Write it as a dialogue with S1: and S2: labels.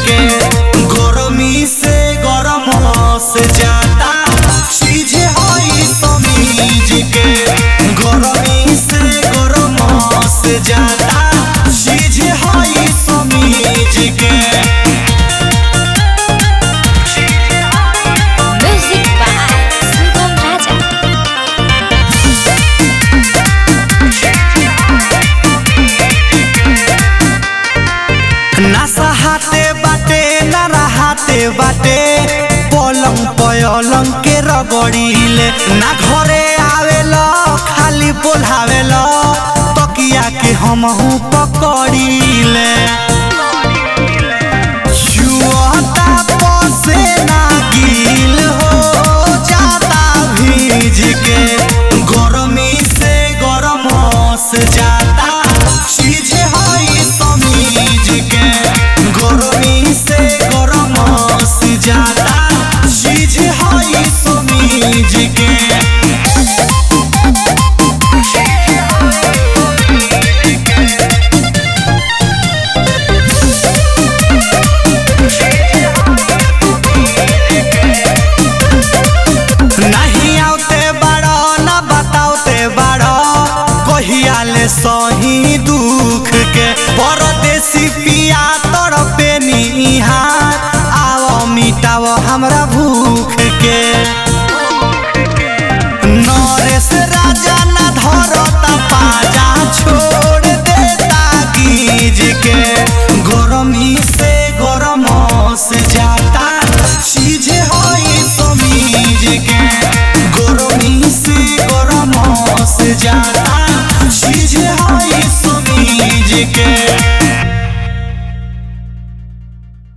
S1: के गरमी से गरम से जाता चीज हई समीज के गरमी से गरम से जाता चीज हई समीज के
S2: Music by Sugam Raja.
S1: नशा हाथे बाटे न रहाते बाटे पलंग पलंग के रगड़ीले ना घरे आवेला खाली बोलावेला तकिया के हमहू पकड़ीले जुआता पसे ना गिल हो जाता भीज के गरमी से गरम से जाता चीज हई समीज के गरमी से गरम से जाता चीज हई समीज के नहीं आउते बाड़ो न बताउते बाड़ो कहिया ले सही दुख के परदेसी पिया तोर पे निहा